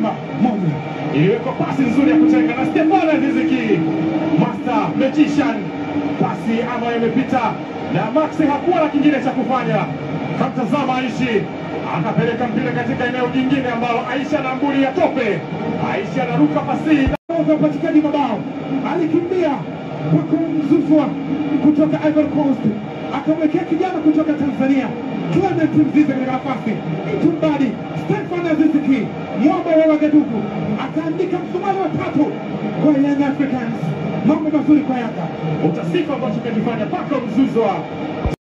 Simba moja. iliwekwa pasi nzuri ya kutenga na Stefano Riziki, master magician, pasi ambayo imepita na Max hakuwa na kingine cha kufanya, kamtazama Aishi akapeleka mpira katika eneo jingine ambalo Aisha na mbuli ya tope. Aisha anaruka pasi za upatikanaji mabao alikimbia kwa kumzuzua kutoka Ivory Coast, akamwekea kijana kutoka Tanzania Clement Mzize katika nafasi Itumbadi Stefan Aziziki mwamba wa Wagadugu akaandika msumari wa tatu kwa Young Africans. Mambo mazuri kwa Yanga. utasifu ambacho kimekifanya Pako Mzuzwa